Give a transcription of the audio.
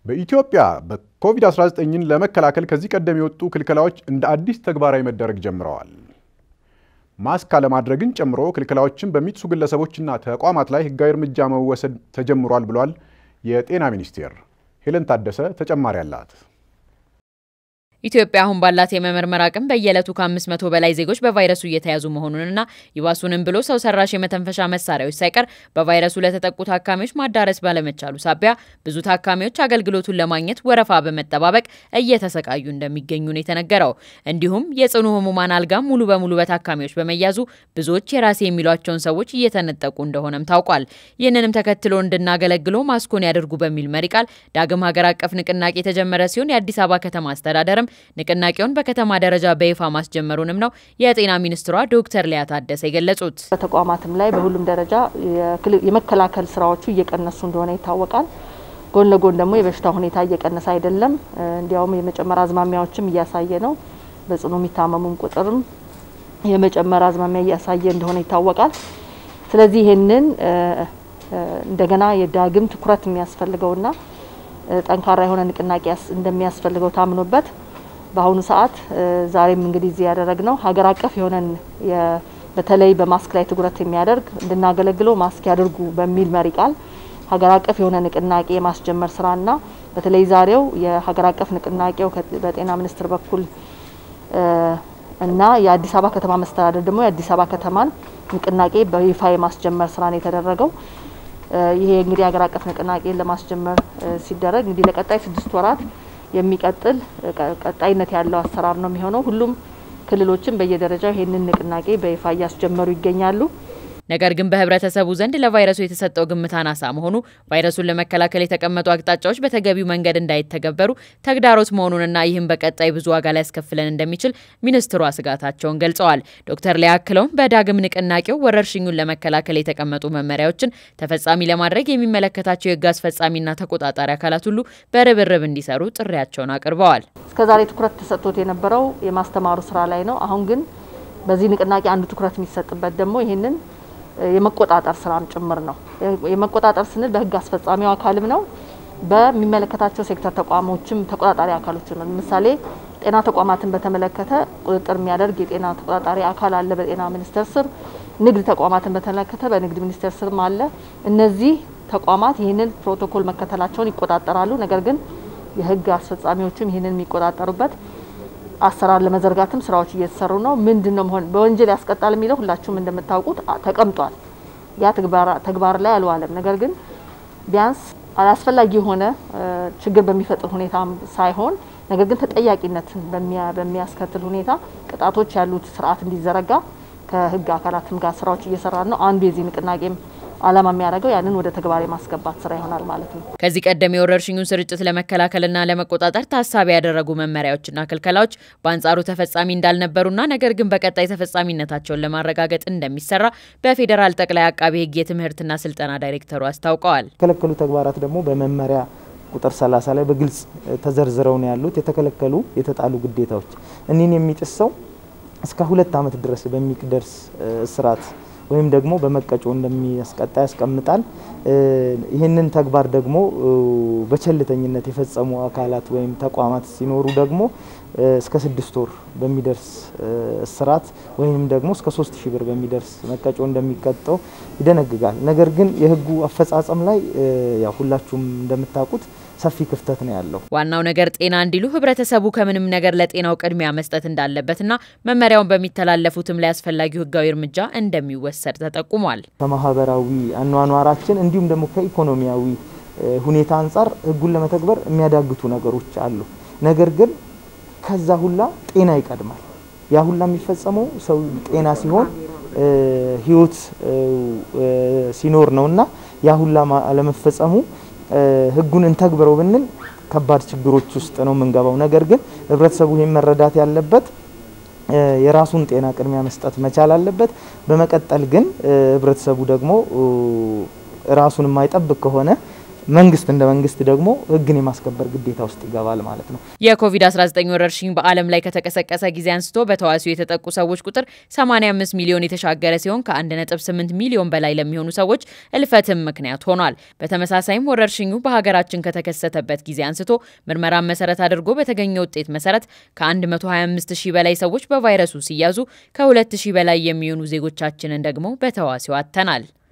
በኢትዮጵያ በኮቪድ-19ን ለመከላከል ከዚህ ቀደም የወጡ ክልከላዎች እንደ አዲስ ተግባራዊ መደረግ ጀምረዋል። ማስክ አለማድረግን ጨምሮ ክልከላዎችን በሚጥሱ ግለሰቦችና ተቋማት ላይ ሕጋዊ እርምጃ መወሰድ ተጀምሯል ብሏል የጤና ሚኒስቴር። ሄለን ታደሰ ተጨማሪ አላት። ኢትዮጵያ አሁን ባላት የመመርመር አቅም በየዕለቱ ከአምስት መቶ በላይ ዜጎች በቫይረሱ እየተያዙ መሆኑንና ይባሱንም ብሎ ሰው ሰራሽ የመተንፈሻ መሳሪያዎች ሳይቀር በቫይረሱ ለተጠቁ ታካሚዎች ማዳረስ ባለመቻሉ ሳቢያ ብዙ ታካሚዎች አገልግሎቱን ለማግኘት ወረፋ በመጠባበቅ እየተሰቃዩ እንደሚገኙ ነው የተነገረው። እንዲሁም የጽኑ ህሙማን አልጋ ሙሉ በሙሉ በታካሚዎች በመያዙ ብዙዎች የራሴ የሚሏቸውን ሰዎች እየተነጠቁ እንደሆነም ታውቋል። ይህንንም ተከትሎ እንድናገለግሎ ማስኮን ያደርጉ በሚል መሪ ቃል ዳግም ሀገር አቀፍ ንቅናቄ የተጀመረ ሲሆን የአዲስ አበባ ከተማ አስተዳደርም ንቅናቄውን በከተማ ደረጃ በይፋ ማስጀመሩንም ነው የጤና ሚኒስትሯ ዶክተር ሊያ ታደሰ የገለጹት። በተቋማትም ላይ በሁሉም ደረጃ የመከላከል ስራዎቹ እየቀነሱ እንደሆነ ይታወቃል። ጎን ለጎን ደግሞ የበሽታ ሁኔታ እየቀነሰ አይደለም፣ እንዲያውም የመጨመር አዝማሚያዎችም እያሳየ ነው። በጽኑ የሚታመሙም ቁጥርም የመጨመር አዝማሚያ እያሳየ እንደሆነ ይታወቃል። ስለዚህ ይህንን እንደገና የዳግም ትኩረት የሚያስፈልገውና ጠንካራ የሆነ ንቅናቄ እንደሚያስፈልገው ታምኖበት በአሁኑ ሰዓት ዛሬም እንግዲህ እዚህ ያደረግነው ሀገር አቀፍ የሆነን በተለይ በማስክ ላይ ትኩረት የሚያደርግ እንድናገለግለው ማስክ ያድርጉ በሚል መሪ ቃል ሀገር አቀፍ የሆነ ንቅናቄ የማስጀመር ስራና በተለይ ዛሬው የሀገር አቀፍ ንቅናቄው በጤና ሚኒስቴር በኩል እና የአዲስ አበባ ከተማ መስተዳደር ደግሞ የአዲስ አበባ ከተማን ንቅናቄ በይፋ የማስጀመር ስራ ነው የተደረገው። ይሄ እንግዲህ ሀገር አቀፍ ንቅናቄን ለማስጀመር ሲደረግ እንግዲህ ለቀጣይ ስድስት ወራት የሚቀጥል ቀጣይነት ያለው አሰራር ነው የሚሆነው። ሁሉም ክልሎችም በየደረጃው ይህንን ንቅናቄ በይፋ እያስጀመሩ ይገኛሉ። ነገር ግን በህብረተሰቡ ዘንድ ለቫይረሱ የተሰጠው ግምት አናሳ መሆኑ ቫይረሱን ለመከላከል የተቀመጡ አቅጣጫዎች በተገቢው መንገድ እንዳይተገበሩ ተግዳሮት መሆኑንና ይህም በቀጣይ ብዙ ዋጋ ሊያስከፍለን እንደሚችል ሚኒስትሯ ስጋታቸውን ገልጸዋል። ዶክተር ሊያ አክለውም በዳግም ንቅናቄው ወረርሽኙን ለመከላከል የተቀመጡ መመሪያዎችን ተፈጻሚ ለማድረግ የሚመለከታቸው የህግ አስፈጻሚና ተቆጣጣሪ አካላት ሁሉ በርብርብ እንዲሰሩ ጥሪያቸውን አቅርበዋል። እስከዛሬ ትኩረት ተሰጥቶት የነበረው የማስተማሩ ስራ ላይ ነው። አሁን ግን በዚህ ንቅናቄ አንዱ ትኩረት የሚሰጥበት ደግሞ ይህንን የመቆጣጠር ስራም ጭምር ነው። የመቆጣጠር ስንል በህግ አስፈጻሚው አካልም ነው፣ በሚመለከታቸው ሴክተር ተቋሞችም ተቆጣጣሪ አካሎችም ነው። ለምሳሌ ጤና ተቋማትን በተመለከተ ቁጥጥር የሚያደርግ የጤና ተቆጣጣሪ አካል አለ በጤና ሚኒስቴር ስር። ንግድ ተቋማትን በተመለከተ በንግድ ሚኒስቴር ስርም አለ። እነዚህ ተቋማት ይህንን ፕሮቶኮል መከተላቸውን ይቆጣጠራሉ። ነገር ግን የህግ አስፈጻሚዎችም ይህንን የሚቆጣጠሩበት አሰራር ለመዘርጋትም ስራዎች እየተሰሩ ነው። ምንድን ነው መሆን በወንጀል ያስቀጣል የሚለው ሁላችሁም እንደምታውቁት ተቀምጧል። ያ ተግባር ላይ አልዋለም። ነገር ግን ቢያንስ አላስፈላጊ የሆነ ችግር በሚፈጥር ሁኔታ ሳይሆን ነገር ግን ተጠያቂነትን በሚያስከትል ሁኔታ ቅጣቶች ያሉት ስርዓት እንዲዘረጋ ከህግ አካላትም ጋር ስራዎች እየሰራ ነው። አንዱ የዚህ ንቅናቄም ዓላማ የሚያደርገው ያንን ወደ ተግባር የማስገባት ስራ ይሆናል ማለት ነው። ከዚህ ቀደም የወረርሽኙን ስርጭት ለመከላከልና ለመቆጣጠር ታሳቢ ያደረጉ መመሪያዎችና ክልከላዎች በአንጻሩ ተፈጻሚ እንዳልነበሩና ነገር ግን በቀጣይ ተፈጻሚነታቸውን ለማረጋገጥ እንደሚሰራ በፌዴራል ጠቅላይ አቃቤ ህግ የትምህርትና ስልጠና ዳይሬክተሩ አስታውቀዋል። የተከለከሉ ተግባራት ደግሞ በመመሪያ ቁጥር 30 ላይ በግልጽ ተዘርዝረው ነው ያሉት። የተከለከሉ የተጣሉ ግዴታዎች እኒህን የሚጥስ ሰው እስከ ሁለት ዓመት ድረስ በሚደርስ እስራት ወይም ደግሞ በመቀጮ እንደሚያስቀጣ ያስቀምጣል። ይህንን ተግባር ደግሞ በቸልተኝነት የፈጸሙ አካላት ወይም ተቋማት ሲኖሩ ደግሞ እስከ ስድስት ወር በሚደርስ እስራት ወይም ደግሞ እስከ ሶስት ሺህ ብር በሚደርስ መቀጮ እንደሚቀጠው ይደነግጋል። ነገር ግን የህጉ አፈጻጸም ላይ ያው ሁላችሁም እንደምታውቁት ሰፊ ክፍተት ነው ያለው። ዋናው ነገር ጤና እንዲሉ ህብረተሰቡ ከምንም ነገር ለጤናው ቅድሚያ መስጠት እንዳለበትና መመሪያውን በሚተላለፉትም ላይ አስፈላጊው ህጋዊ እርምጃ እንደሚወሰድ ተጠቁሟል። ከማህበራዊ አኗኗራችን እንዲሁም ደግሞ ከኢኮኖሚያዊ ሁኔታ አንጻር ህጉን ለመተግበር የሚያዳግቱ ነገሮች አሉ። ነገር ግን ከዛ ሁላ ጤና ይቀድማል። ያ ሁላ የሚፈጸመው ሰው ጤና ሲሆን ህይወት ሲኖር ነውና ያ ሁላ አለመፈጸሙ ህጉን እንተግብረው ብንል ከባድ ችግሮች ውስጥ ነው የምንገባው። ነገር ግን ህብረተሰቡ ይህን መረዳት ያለበት የራሱን ጤና ቅድሚያ መስጠት መቻል አለበት። በመቀጠል ግን ህብረተሰቡ ደግሞ ራሱን የማይጠብቅ ከሆነ መንግስት እንደ መንግስት ደግሞ ህግን የማስከበር ግዴታ ውስጥ ይገባል ማለት ነው። የኮቪድ-19 ወረርሽኝ በዓለም ላይ ከተቀሰቀሰ ጊዜ አንስቶ በተዋሲው የተጠቁ ሰዎች ቁጥር 85 ሚሊዮን የተሻገረ ሲሆን ከ1.8 ሚሊዮን በላይ ለሚሆኑ ሰዎች እልፈትም ምክንያት ሆኗል። በተመሳሳይም ወረርሽኙ በሀገራችን ከተከሰተበት ጊዜ አንስቶ ምርመራን መሰረት አድርጎ በተገኘ ውጤት መሰረት ከ125 ሺህ በላይ ሰዎች በቫይረሱ ሲያዙ ከ2 ሺህ በላይ የሚሆኑ ዜጎቻችንን ደግሞ በተዋሲው አጥተናል።